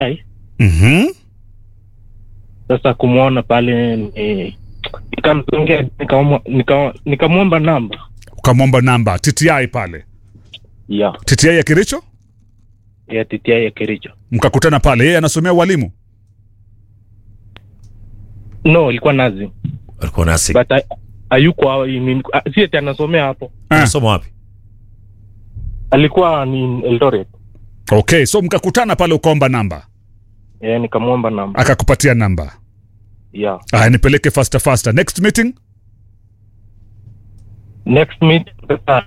TTI. Mhm. Sasa kumwona pale ni nikamsongea nikamwa- nika- nikamwomba namba Ukamwomba namba TTI pale. ya TTI ya Kericho? ya TTI ya Kericho. Mkakutana pale. Yeye anasomea ualimu. No, ilikuwa nazi alikuwa nasi but I- hayuko hawa- ni- ah, si eti anasomea hapo, Ah. anasoma wapi alikuwa ni Eldoret. Okay, so mkakutana pale ukaomba namba. Eh, nikamwomba namba Akakupatia namba. ya Aya, nipeleke faster faster. Next meeting? next meet. Sasa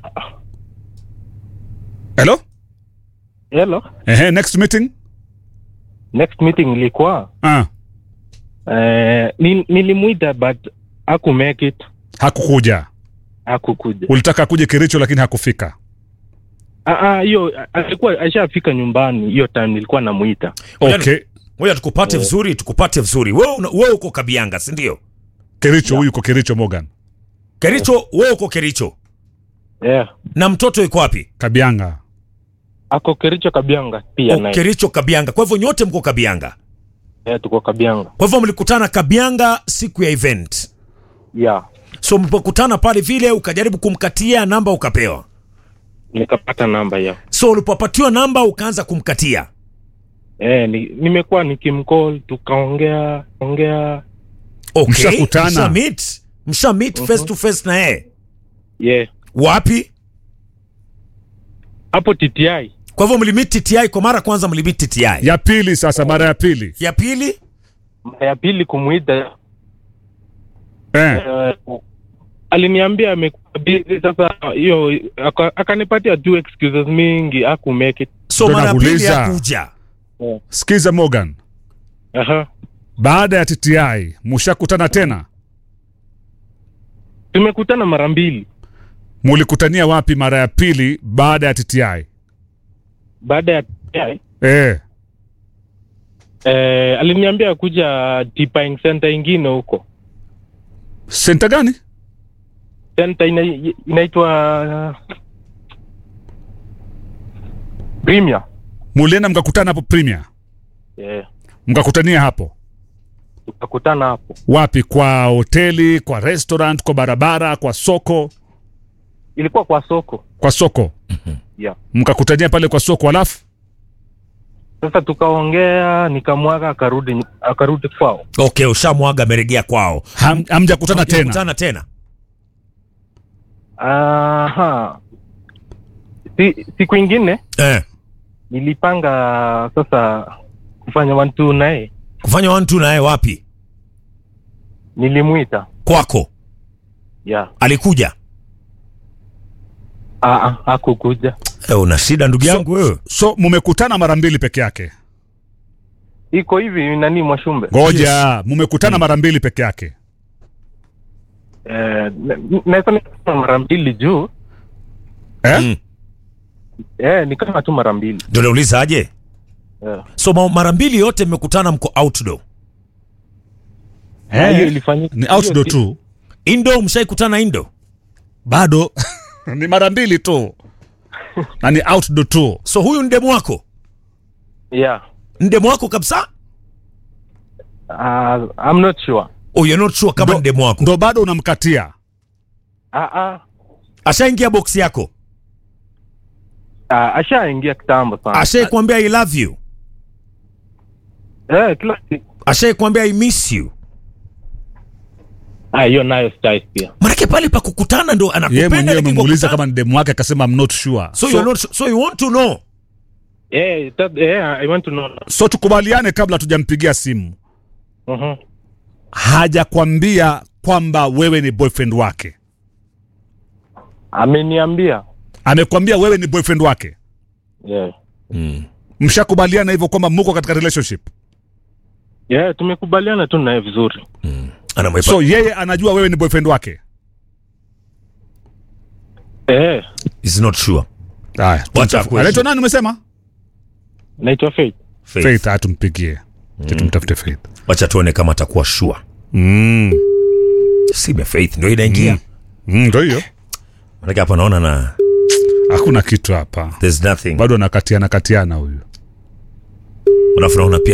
Hello? hello, Ehe, next meeting? next meeting ilikuwa Ah, eh, ni- nilimwita but haku make it, hakukuja. hakukuja. Ulitaka akuje Kericho lakini hakufika. Ah, ah, hiyo alikuwa ashafika nyumbani hiyo time nilikuwa namuita. Okay. ngoja tukupate vizuri tukupate vizuri wewe una- wewe uko kabianga si ndio Kericho huyu uko Kericho Morgan. kericho wewe uko kericho Yeah. na mtoto yuko wapi Kabianga. Ako Kericho Kabianga pia oh, naye. kericho kabianga kwa hivyo nyote mko kabianga Yeah, tuko Kabianga. kwa hivyo mlikutana kabianga siku ya event Yeah. so mlipokutana pale vile ukajaribu kumkatia namba ukapewa Nikapata namba ya. so ulipopatiwa namba ukaanza kumkatia Eh, ni, nimekuwa nikimcall tukaongea ongea. okay. Mshakutana. msha meet msha meet face to face na yeye Yeah. wapi Hapo TTI. kwa hivyo mlimit TTI kwa mara kwanza mlimit TTI Ya pili sasa, mara ya pili. ya pili Mara ya pili kumuita Eh. eh, aliniambia amekuwa busy sasa hiyo aka- akanipatia tu excuses mingi haku make it. so Ndo mara ya pili nakuuliza. ya kuja Sikiza Morgan. Aha. Baada ya TTI mushakutana tena? Tumekutana mara mbili. Mulikutania wapi mara ya pili baada ya TTI? Baada ya TTI Eh. eh, aliniambia kuja Deeping Center ingine huko. Senta gani? Center ina, inaitwa Premier. Mulienda mkakutana hapo Premier. Yeah. Mkakutania hapo. Tukakutana hapo. Wapi? Kwa hoteli, kwa restaurant, kwa barabara, kwa soko? Ilikuwa kwa soko. Kwa soko. Yeah. Mkakutania pale kwa soko alafu Sasa tukaongea, nikamwaga akarudi akarudi kwao. okay ushamwaga ameregea kwao ham, hamjakutana tena. kutana tena Aha. Si, siku ingine eh. nilipanga sasa kufanya one two naye, kufanya one two naye wapi nilimwita kwako yeah. alikuja Ah, ah, hakukuja. eh, una shida ndugu yangu wewe So mumekutana mara mbili peke yake. Iko hivi nani Mwashumbe, Ngoja, mumekutana mara mbili peke yake. eh, na- naweza nikasema mara mbili juu Eh? Mm. eh, ni kama tu mara mbili ndio nauliza aje eh. so ma- mara mbili yote mmekutana mko outdoor Na hiyo ilifanyika Ni outdoor hiyo- tu. indo mshaikutana indo Bado ni mara mbili tu. Na ni outdoor tu. so huyu ni demu wako Yeah. ni demu wako kabisa Uh, I'm not sure. oh, you're not sure kama Ndo- ni demu wako Ndo bado unamkatia. Ah, ah. ashaingia box yako Ah, ashaingia kitambo sana. ashaikwambia i love you Eh, kila siku. ashaikwambia i miss you Ah, hiyo nayo sitaisikia. manake pale pa kukutana ndo Yeye anakupenda mwenyewe lakini umemuuliza kukutana- kama ni demu wake akasema I'm not sure. so, So, you're not, so you want to know Eh, that, eh, I want to know. so tukubaliane kabla tujampigia simu. Mhm. Hajakwambia kwamba wewe ni boyfriend wake. Ameniambia. Amekwambia wewe ni boyfriend wake. Yeah. Mshakubaliana hivyo kwamba muko katika relationship. Yeah, tumekubaliana tu naye vizuri. anamwepa So yeye anajua wewe ni boyfriend wake. Eh, is not sure Haya, Wacha tumtaf- akuwe anaitwa sure. nani umesema? naitwa Faith. Faith. Faith, haya tumpigie. Acha tumtafute Faith. wacha tuone kama atakuwa sure Mm. sime faith ndio inaingia Mm, Ndio hiyo. manake hapa naona na Hakuna kitu hapa. there's nothing Bado anakatiana katiana huyu. alafu naona pia